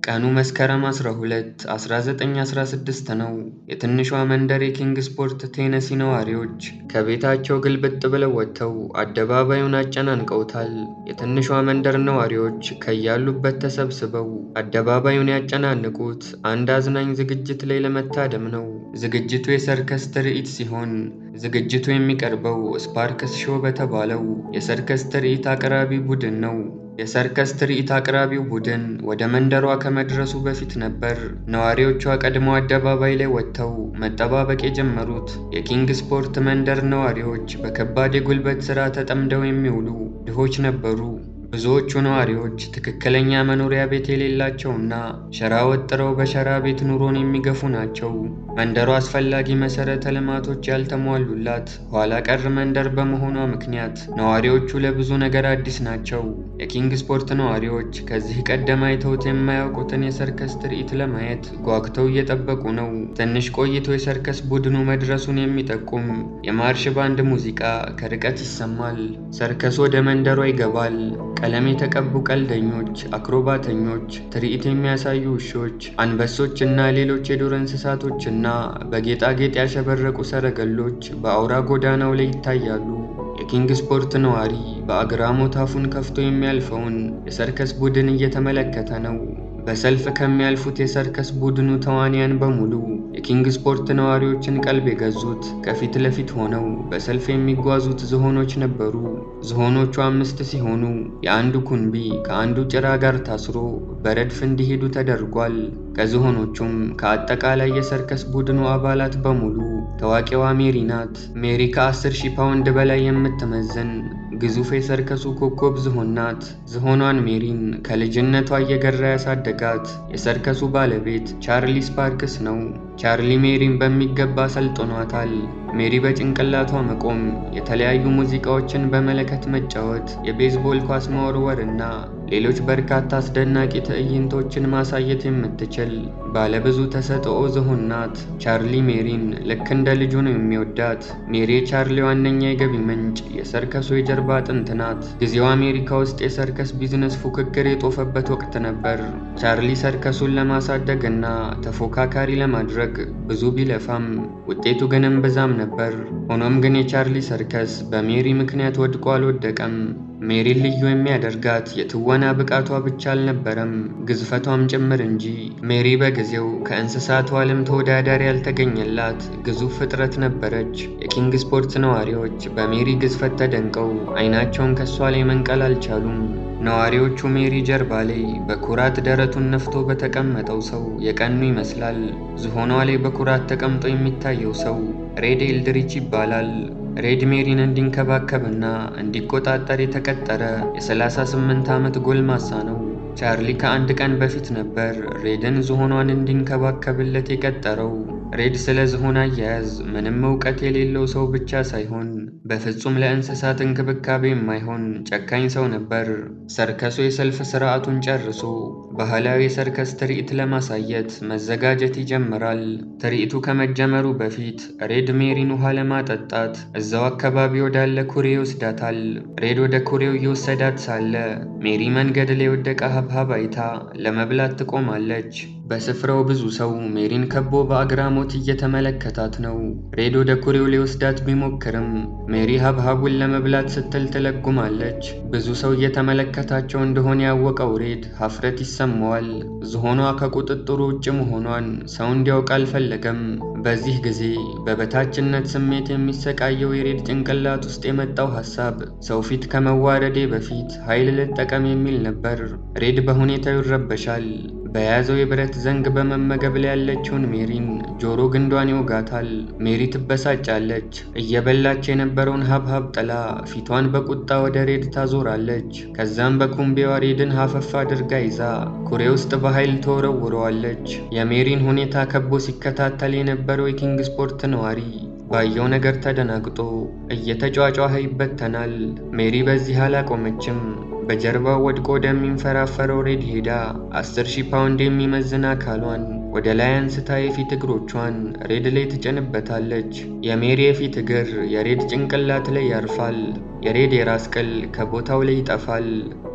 ቀኑ መስከረም 12 1916 ነው። የትንሿ መንደር የኪንግስፖርት ቴነሲ ነዋሪዎች ከቤታቸው ግልብጥ ብለው ወጥተው አደባባዩን አጨናንቀውታል። የትንሿ መንደር ነዋሪዎች ከያሉበት ተሰብስበው አደባባዩን ያጨናንቁት አንድ አዝናኝ ዝግጅት ላይ ለመታደም ነው። ዝግጅቱ የሰርከስ ትርኢት ሲሆን ዝግጅቱ የሚቀርበው ስፓርክስ ሾው በተባለው የሰርከስ ትርኢት አቅራቢ ቡድን ነው። የሰርከስ ትርኢት አቅራቢው ቡድን ወደ መንደሯ ከመድረሱ በፊት ነበር ነዋሪዎቿ ቀድሞ አደባባይ ላይ ወጥተው መጠባበቅ የጀመሩት። የኪንግስፖርት መንደር ነዋሪዎች በከባድ የጉልበት ሥራ ተጠምደው የሚውሉ ድሆች ነበሩ። ብዙዎቹ ነዋሪዎች ትክክለኛ መኖሪያ ቤት የሌላቸውና ሸራ ወጥረው በሸራ ቤት ኑሮን የሚገፉ ናቸው። መንደሯ አስፈላጊ መሠረተ ልማቶች ያልተሟሉላት ኋላ ቀር መንደር በመሆኗ ምክንያት ነዋሪዎቹ ለብዙ ነገር አዲስ ናቸው። የኪንግስፖርት ነዋሪዎች ከዚህ ቀደም አይተውት የማያውቁትን የሰርከስ ትርኢት ለማየት ጓጉተው እየጠበቁ ነው። ትንሽ ቆይቶ የሰርከስ ቡድኑ መድረሱን የሚጠቁም የማርሽ ባንድ ሙዚቃ ከርቀት ይሰማል። ሰርከሱ ወደ መንደሯ ይገባል። ቀለም የተቀቡ ቀልደኞች፣ አክሮባተኞች፣ ትርኢት የሚያሳዩ ውሾች፣ አንበሶች እና ሌሎች የዱር እንስሳቶችና በጌጣጌጥ ያሸበረቁ ሰረገሎች በአውራ ጎዳናው ላይ ይታያሉ። የኪንግስፖርት ነዋሪ በአግራሞት አፉን ከፍቶ የሚያልፈውን የሰርከስ ቡድን እየተመለከተ ነው። በሰልፍ ከሚያልፉት የሰርከስ ቡድኑ ተዋንያን በሙሉ የኪንግስፖርት ነዋሪዎችን ቀልብ የገዙት ከፊት ለፊት ሆነው በሰልፍ የሚጓዙት ዝሆኖች ነበሩ። ዝሆኖቹ አምስት ሲሆኑ የአንዱ ኩንቢ ከአንዱ ጭራ ጋር ታስሮ በረድፍ እንዲሄዱ ተደርጓል። ከዝሆኖቹም ከአጠቃላይ የሰርከስ ቡድኑ አባላት በሙሉ ታዋቂዋ ሜሪ ናት። ሜሪ ከ10 ሺህ ፓውንድ በላይ የምትመዝን ግዙፍ የሰርከሱ ኮከብ ዝሆን ናት። ዝሆኗን ሜሪን ከልጅነቷ እየገራ ያሳደጋት የሰርከሱ ባለቤት ቻርሊ ስፓርክስ ነው። ቻርሊ ሜሪን በሚገባ ሰልጥኗታል። ሜሪ በጭንቅላቷ መቆም፣ የተለያዩ ሙዚቃዎችን በመለከት መጫወት፣ የቤዝቦል ኳስ መወርወር እና ሌሎች በርካታ አስደናቂ ትዕይንቶችን ማሳየት የምትችል ባለብዙ ተሰጥኦ ዝሆን ናት። ቻርሊ ሜሪን ልክ እንደ ልጁ ነው የሚወዳት። ሜሪ የቻርሊ ዋነኛ የገቢ ምንጭ፣ የሰርከሱ የጀርባ አጥንት ናት። ጊዜው አሜሪካ ውስጥ የሰርከስ ቢዝነስ ፉክክር የጦፈበት ወቅት ነበር። ቻርሊ ሰርከሱን ለማሳደግ እና ተፎካካሪ ለማድረግ ብዙ ቢለፋም ውጤቱ ግን እምብዛም ነበር። ሆኖም ግን የቻርሊ ሰርከስ በሜሪ ምክንያት ወድቆ አልወደቀም። ሜሪን ልዩ የሚያደርጋት የትወና ብቃቷ ብቻ አልነበረም፣ ግዝፈቷም ጭምር እንጂ። ሜሪ በጊዜው ከእንስሳቱ ዓለም ተወዳዳሪ ያልተገኘላት ግዙፍ ፍጥረት ነበረች። የኪንግስፖርት ነዋሪዎች በሜሪ ግዝፈት ተደንቀው ዓይናቸውን ከሷ ላይ መንቀል አልቻሉም። ነዋሪዎቹ ሜሪ ጀርባ ላይ በኩራት ደረቱን ነፍቶ በተቀመጠው ሰው የቀኑ ይመስላል። ዝሆኗ ላይ በኩራት ተቀምጦ የሚታየው ሰው ሬድ ኤልድሪች ይባላል። ሬድ ሜሪን እንዲንከባከብና እንዲቆጣጠር የተቀጠረ የ38 ዓመት ጎልማሳ ነው። ቻርሊ ከአንድ ቀን በፊት ነበር ሬድን ዝሆኗን እንዲንከባከብለት የቀጠረው። ሬድ ስለ ዝሆን አያያዝ ምንም እውቀት የሌለው ሰው ብቻ ሳይሆን በፍጹም ለእንስሳት እንክብካቤ የማይሆን ጨካኝ ሰው ነበር። ሰርከሱ የሰልፍ ስርዓቱን ጨርሶ ባህላዊ የሰርከስ ትርኢት ለማሳየት መዘጋጀት ይጀምራል። ትርኢቱ ከመጀመሩ በፊት ሬድ ሜሪን ውሃ ለማጠጣት እዛው አካባቢ ወዳለ ኩሬ ይወስዳታል። ሬድ ወደ ኩሬው እየወሰዳት ሳለ ሜሪ መንገድ ላይ የወደቀ ሀብሀብ አይታ ለመብላት ትቆማለች። በስፍራው ብዙ ሰው ሜሪን ከቦ በአግራሞት እየተመለከታት ነው። ሬድ ወደ ኩሬው ሊወስዳት ቢሞክርም ሜሪ ሀብሀቡን ለመብላት ስትል ትለጉማለች። ብዙ ሰው እየተመለከታቸው እንደሆነ ያወቀው ሬድ ሀፍረት ይሰማዋል። ዝሆኗ ከቁጥጥሩ ውጭ መሆኗን ሰው እንዲያውቅ አልፈለገም። በዚህ ጊዜ በበታችነት ስሜት የሚሰቃየው የሬድ ጭንቅላት ውስጥ የመጣው ሀሳብ ሰው ፊት ከመዋረዴ በፊት ኃይል ልጠቀም የሚል ነበር። ሬድ በሁኔታው ይረበሻል። በያዘው የብረት ዘንግ በመመገብ ላይ ያለችውን ሜሪን ጆሮ ግንዷን ይወጋታል። ሜሪ ትበሳጫለች። እየበላች የነበረውን ሀብሀብ ጥላ ፊቷን በቁጣ ወደ ሬድ ታዞራለች። ከዛም በኩምቤዋ ሬድን ሀፈፍ አድርጋ ይዛ ኩሬ ውስጥ በኃይል ተወረውረዋለች። የሜሪን ሁኔታ ከቦ ሲከታተል የነበረው የኪንግስፖርት ነዋሪ ባየው ነገር ተደናግጦ እየተጯጯኸ ይበተናል። ሜሪ በዚህ አላቆመችም። በጀርባው ወድቆ ወደሚንፈራፈረው ሬድ ሄዳ አስር ሺህ ፓውንድ የሚመዝን አካሏን ወደ ላይ አንስታ የፊት እግሮቿን ሬድ ላይ ትጭንበታለች። የሜሪ የፊት እግር የሬድ ጭንቅላት ላይ ያርፋል። የሬድ የራስ ቅል ከቦታው ላይ ይጠፋል።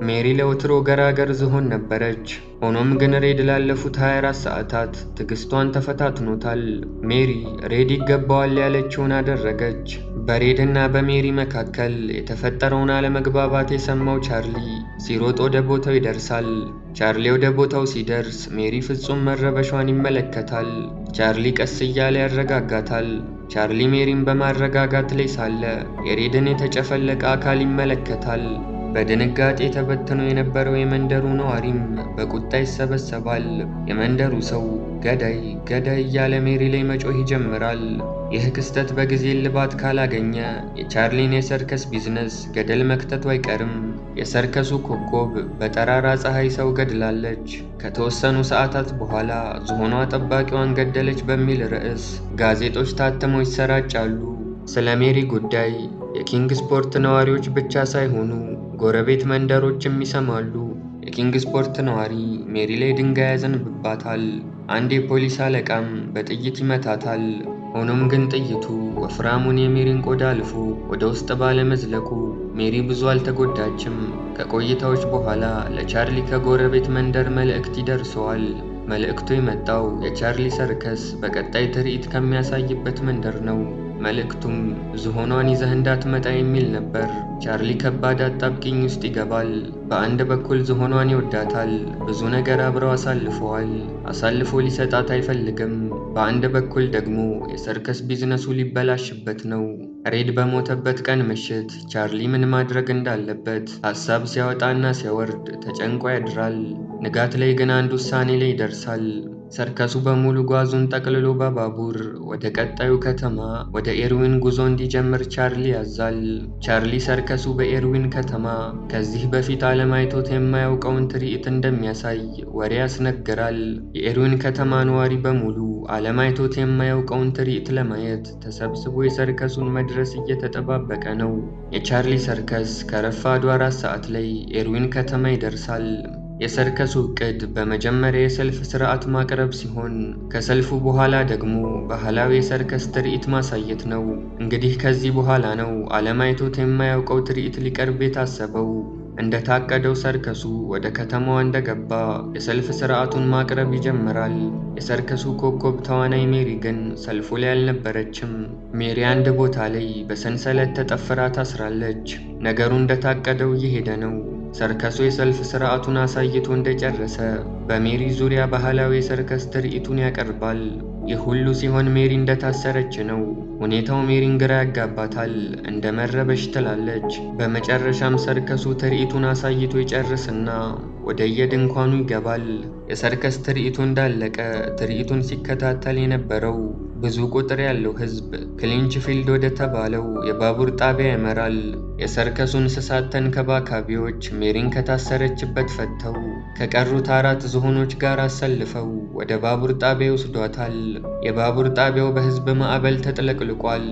ሜሪ ለወትሮ ገራገር ዝሆን ነበረች። ሆኖም ግን ሬድ ላለፉት 24 ሰዓታት ትዕግስቷን ተፈታትኖታል። ሜሪ ሬድ ይገባዋል ያለችውን አደረገች። በሬድና በሜሪ መካከል የተፈጠረውን አለመግባባት የሰማው ቻርሊ ሲሮጥ ወደ ቦታው ይደርሳል። ቻርሊ ወደ ቦታው ሲደርስ ሜሪ ፍጹም መረበሿን ይመለከታል። ቻርሊ ቀስ እያለ ያረጋጋታል። ቻርሊ ሜሪን በማረጋጋት ላይ ሳለ የሬድን የተጨፈለቀ አካል ይመለከታል። በድንጋጤ ተበትኖ የነበረው የመንደሩ ነዋሪም በቁጣ ይሰበሰባል። የመንደሩ ሰው ገዳይ ገዳይ እያለ ሜሪ ላይ መጮህ ይጀምራል። ይህ ክስተት በጊዜ እልባት ካላገኘ የቻርሊን የሰርከስ ቢዝነስ ገደል መክተቱ አይቀርም። የሰርከሱ ኮከብ በጠራራ ፀሐይ ሰው ገድላለች። ከተወሰኑ ሰዓታት በኋላ ዝሆኗ ጠባቂዋን ገደለች በሚል ርዕስ ጋዜጦች ታትመው ይሰራጫሉ። ስለ ሜሪ ጉዳይ የኪንግ ስፖርት ነዋሪዎች ብቻ ሳይሆኑ ጎረቤት መንደሮችም ይሰማሉ። የኪንግ ስፖርት ነዋሪ ሜሪ ላይ ድንጋይ ያዘንብባታል። አንድ የፖሊስ አለቃም በጥይት ይመታታል። ሆኖም ግን ጥይቱ ወፍራሙን የሜሪን ቆዳ አልፎ ወደ ውስጥ ባለመዝለቁ ሜሪ ብዙ አልተጎዳችም። ከቆይታዎች በኋላ ለቻርሊ ከጎረቤት መንደር መልእክት ይደርሰዋል። መልእክቱ የመጣው የቻርሊ ሰርከስ በቀጣይ ትርኢት ከሚያሳይበት መንደር ነው። መልእክቱም ዝሆኗን ይዘህ እንዳትመጣ የሚል ነበር። ቻርሊ ከባድ አጣብቂኝ ውስጥ ይገባል። በአንድ በኩል ዝሆኗን ይወዳታል፣ ብዙ ነገር አብረው አሳልፈዋል። አሳልፎ ሊሰጣት አይፈልግም። በአንድ በኩል ደግሞ የሰርከስ ቢዝነሱ ሊበላሽበት ነው። ሬድ በሞተበት ቀን ምሽት ቻርሊ ምን ማድረግ እንዳለበት ሀሳብ ሲያወጣና ሲያወርድ ተጨንቆ ያድራል። ንጋት ላይ ግን አንድ ውሳኔ ላይ ይደርሳል። ሰርከሱ በሙሉ ጓዙን ጠቅልሎ በባቡር ወደ ቀጣዩ ከተማ ወደ ኤርዊን ጉዞ እንዲጀምር ቻርሊ ያዛል። ቻርሊ ሰርከሱ በኤርዊን ከተማ ከዚህ በፊት ዓለም አይቶት የማያውቀውን ትርኢት እንደሚያሳይ ወሬ ያስነግራል። የኤርዊን ከተማ ነዋሪ በሙሉ ዓለም አይቶት የማያውቀውን ትርኢት ለማየት ተሰብስቦ የሰርከሱን መድረስ እየተጠባበቀ ነው። የቻርሊ ሰርከስ ከረፋዱ አራት ሰዓት ላይ ኤርዊን ከተማ ይደርሳል። የሰርከሱ ዕቅድ በመጀመሪያ የሰልፍ ስርዓት ማቅረብ ሲሆን ከሰልፉ በኋላ ደግሞ ባህላዊ የሰርከስ ትርኢት ማሳየት ነው። እንግዲህ ከዚህ በኋላ ነው ዓለም አይቶት የማያውቀው ትርኢት ሊቀርብ የታሰበው። እንደታቀደው ሰርከሱ ወደ ከተማዋ እንደገባ የሰልፍ ስርዓቱን ማቅረብ ይጀምራል። የሰርከሱ ኮከብ ተዋናይ ሜሪ ግን ሰልፉ ላይ አልነበረችም። ሜሪ አንድ ቦታ ላይ በሰንሰለት ተጠፍራ ታስራለች። ነገሩ እንደታቀደው እየሄደ ነው። ሰርከሱ የሰልፍ ስርዓቱን አሳይቶ እንደጨረሰ በሜሪ ዙሪያ ባህላዊ የሰርከስ ትርኢቱን ያቀርባል። ይህ ሁሉ ሲሆን ሜሪ እንደታሰረች ነው። ሁኔታው ሜሪን ግራ ያጋባታል። እንደ መረበሽ ትላለች። በመጨረሻም ሰርከሱ ትርኢቱን አሳይቶ ይጨርስና ወደ የድንኳኑ ይገባል። የሰርከስ ትርኢቱ እንዳለቀ ትርኢቱን ሲከታተል የነበረው ብዙ ቁጥር ያለው ሕዝብ ክሊንችፊልድ ወደ ተባለው የባቡር ጣቢያ ያመራል። የሰርከሱ እንስሳት ተንከባካቢዎች ሜሪን ከታሰረችበት ፈተው ከቀሩት አራት ዝሆኖች ጋር አሰልፈው ወደ ባቡር ጣቢያ ይወስዷታል። የባቡር ጣቢያው በሕዝብ ማዕበል ተጥለቅልቋል።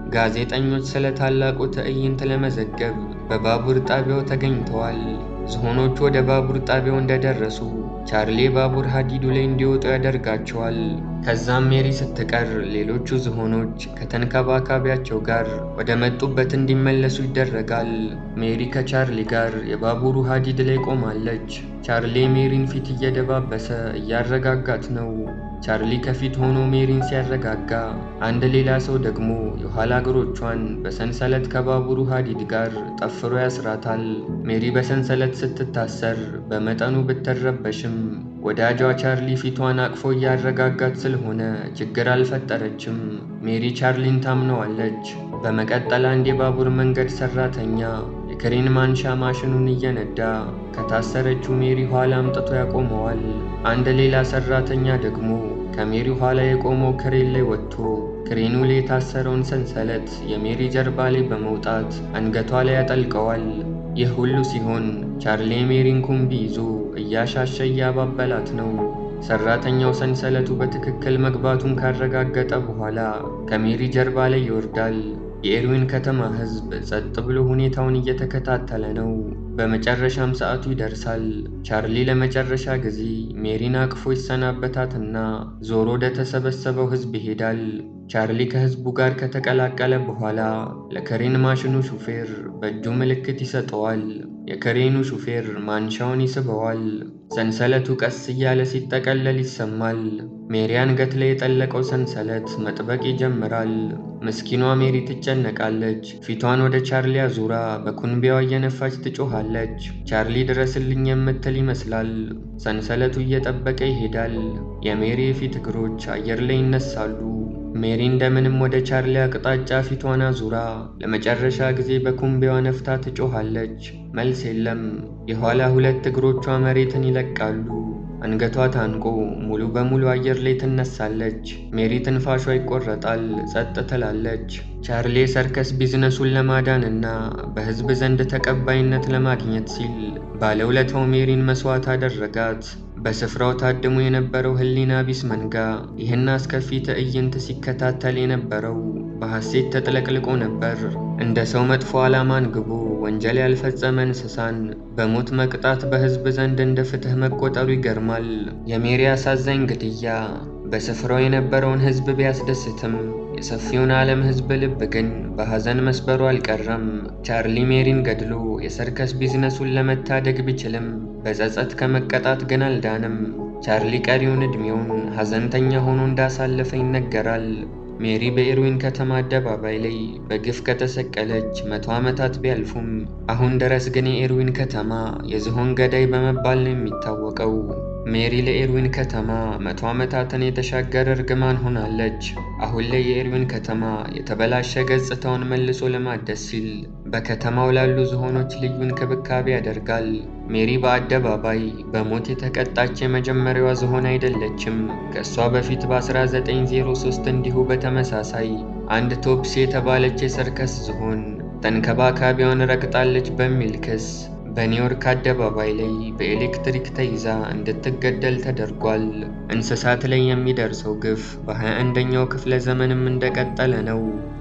ጋዜጠኞች ስለ ታላቁ ትዕይንት ለመዘገብ በባቡር ጣቢያው ተገኝተዋል። ዝሆኖቹ ወደ ባቡር ጣቢያው እንደደረሱ ቻርሊ ባቡር ሀዲዱ ላይ እንዲወጡ ያደርጋቸዋል። ከዛም ሜሪ ስትቀር ሌሎቹ ዝሆኖች ከተንከባካቢያቸው ጋር ወደ መጡበት እንዲመለሱ ይደረጋል። ሜሪ ከቻርሊ ጋር የባቡሩ ሀዲድ ላይ ቆማለች። ቻርሊ ሜሪን ፊት እየደባበሰ እያረጋጋት ነው። ቻርሊ ከፊት ሆኖ ሜሪን ሲያረጋጋ፣ አንድ ሌላ ሰው ደግሞ የኋላ እግሮቿን በሰንሰለት ከባቡሩ ሀዲድ ጋር ጠፍሮ ያስራታል። ሜሪ በሰንሰለት ስትታሰር በመጠኑ ብትረበሽም ወዳጇ ቻርሊ ፊቷን አቅፎ እያረጋጋት ስለሆነ ችግር አልፈጠረችም። ሜሪ ቻርሊን ታምነዋለች። በመቀጠል አንድ የባቡር መንገድ ሰራተኛ የክሬን ማንሻ ማሽኑን እየነዳ ከታሰረችው ሜሪ ኋላ አምጥቶ ያቆመዋል። አንድ ሌላ ሰራተኛ ደግሞ ከሜሪ ኋላ የቆመው ክሬን ላይ ወጥቶ ክሬኑ ላይ የታሰረውን ሰንሰለት የሜሪ ጀርባ ላይ በመውጣት አንገቷ ላይ ያጠልቀዋል። ይህ ሁሉ ሲሆን ቻርሊ የሜሪን ኩምቢ ይዞ እያሻሸ እያባበላት ነው። ሰራተኛው ሰንሰለቱ በትክክል መግባቱን ካረጋገጠ በኋላ ከሜሪ ጀርባ ላይ ይወርዳል። የኤርዊን ከተማ ሕዝብ ጸጥ ብሎ ሁኔታውን እየተከታተለ ነው። በመጨረሻም ሰዓቱ ይደርሳል። ቻርሊ ለመጨረሻ ጊዜ ሜሪን አቅፎ ይሰናበታትና ዞሮ ወደ ተሰበሰበው ሕዝብ ይሄዳል። ቻርሊ ከህዝቡ ጋር ከተቀላቀለ በኋላ ለከሬን ማሽኑ ሹፌር በእጁ ምልክት ይሰጠዋል። የከሬኑ ሹፌር ማንሻውን ይስበዋል። ሰንሰለቱ ቀስ እያለ ሲጠቀለል ይሰማል። ሜሪ አንገት ላይ የጠለቀው ሰንሰለት መጥበቅ ይጀምራል። ምስኪኗ ሜሪ ትጨነቃለች። ፊቷን ወደ ቻርሊ አዙራ በኩንቢያዋ እየነፋች ትጮኻለች። ቻርሊ ድረስልኝ የምትል ይመስላል። ሰንሰለቱ እየጠበቀ ይሄዳል። የሜሪ የፊት እግሮች አየር ላይ ይነሳሉ። ሜሪ እንደምንም ወደ ቻርሊ አቅጣጫ ፊቷን አዙራ ለመጨረሻ ጊዜ በኩንቢያዋ ነፍታ ትጮኻለች። መልስ የለም። የኋላ ሁለት እግሮቿ መሬትን ይለቃሉ። አንገቷ ታንቆ ሙሉ በሙሉ አየር ላይ ትነሳለች። ሜሪ ትንፋሿ ይቆረጣል፣ ጸጥ ትላለች። ቻርሊ የሰርከስ ቢዝነሱን ለማዳንና በሕዝብ ዘንድ ተቀባይነት ለማግኘት ሲል ባለውለታው ሜሪን መስዋዕት አደረጋት። በስፍራው ታድሞ የነበረው ሕሊና ቢስ መንጋ ይህን አስከፊ ትዕይንት ሲከታተል የነበረው በሐሴት ተጥለቅልቆ ነበር። እንደ ሰው መጥፎ ዓላማ አንግቦ ወንጀል ያልፈጸመ እንስሳን በሞት መቅጣት በሕዝብ ዘንድ እንደ ፍትሕ መቆጠሩ ይገርማል። የሜሪ አሳዛኝ ግድያ በስፍራው የነበረውን ሕዝብ ቢያስደስትም የሰፊውን ዓለም ሕዝብ ልብ ግን በሐዘን መስበሩ አልቀረም። ቻርሊ ሜሪን ገድሎ የሰርከስ ቢዝነሱን ለመታደግ ቢችልም በጸጸት ከመቀጣት ግን አልዳንም። ቻርሊ ቀሪውን ዕድሜውን ሐዘንተኛ ሆኖ እንዳሳለፈ ይነገራል። ሜሪ በኤርዊን ከተማ አደባባይ ላይ በግፍ ከተሰቀለች መቶ ዓመታት ቢያልፉም አሁን ድረስ ግን የኤርዊን ከተማ የዝሆን ገዳይ በመባል ነው የሚታወቀው። ሜሪ ለኤርዊን ከተማ መቶ ዓመታትን የተሻገረ እርግማን ሆናለች። አሁን ላይ የኤርዊን ከተማ የተበላሸ ገጽታውን መልሶ ለማደስ ሲል በከተማው ላሉ ዝሆኖች ልዩ እንክብካቤ ያደርጋል። ሜሪ በአደባባይ በሞት የተቀጣች የመጀመሪያዋ ዝሆን አይደለችም። ከእሷ በፊት በ1903 እንዲሁ በተመሳሳይ አንድ ቶፕሲ የተባለች የሰርከስ ዝሆን ተንከባካቢዋን ረግጣለች በሚል ክስ በኒውዮርክ አደባባይ ላይ በኤሌክትሪክ ተይዛ እንድትገደል ተደርጓል። እንስሳት ላይ የሚደርሰው ግፍ በ21ኛው ክፍለ ዘመንም እንደቀጠለ ነው።